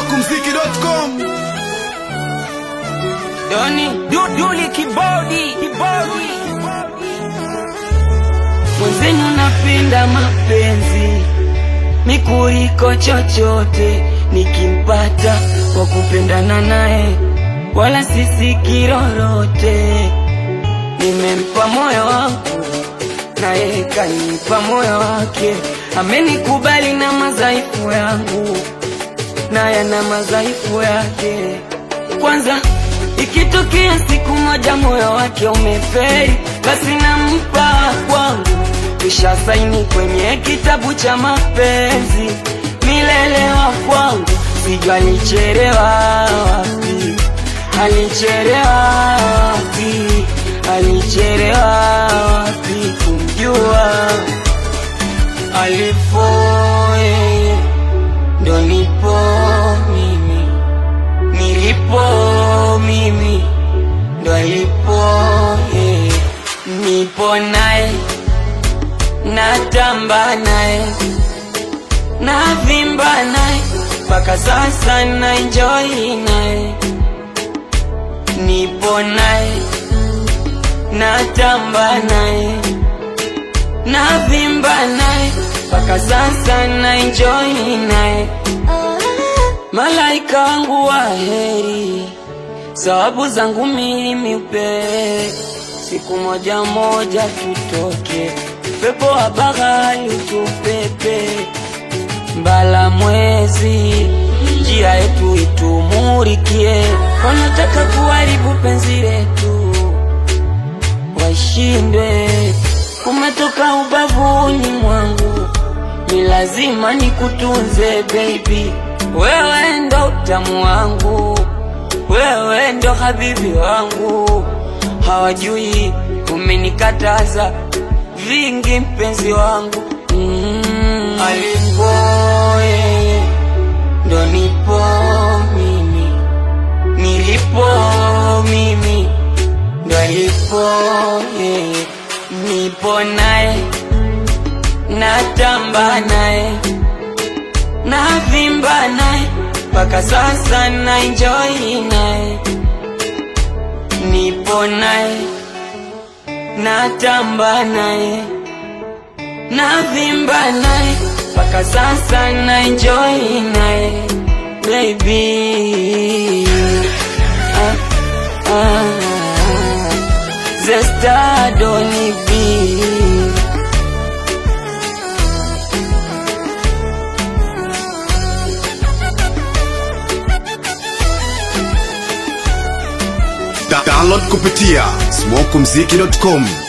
smokumziki.com Doni du- Duli kibodi kibodi mwenzenu napenda mapenzi mikuliko chochote nikimpata kwa kupendana naye wala sisi kirorote nimempa moyo wangu naye kanipa moyo wake amenikubali na madhaifu yangu naye na madhaifu yake kwanza ikitokea siku moja moyo wake umeferi basi nampa kwangu kisha saini kwenye kitabu cha mapenzi milele wa kwangu sijua alicherewa wapi alicherewa wapi alicherewa wapi kumjua alipo yeye ndo nipo mimi nilipo mimi ndo alipo yeye nipo naye natamba naye navimba naye mpaka sasa na enjoy naye nipo naye natamba naye navimba naye mpaka sasa na enjoy naye malaika wangu wa heri sababu zangu mimi upe siku moja moja tutoke pepo wa bahari utupepe mbala mwezi njia yetu itumurikie wanataka kuharibu penzi letu washindwe kumetoka ubavuni mwangu ni lazima nikutunze baby wewe ndo utamu wangu wewe ndo habibi wangu hawajui umenikataza vingi mpenzi wangu mm. alipo yeye ndo nipo mimi nilipo mimi ndo alipo yeye nipo naye natamba naye navimba naye mpaka sasa na enjoy naye nipo naye natamba naye navimba naye mpaka sasa na enjoy naye baby ah, ah, zesta doni be Da- download kupitia smokumziki.com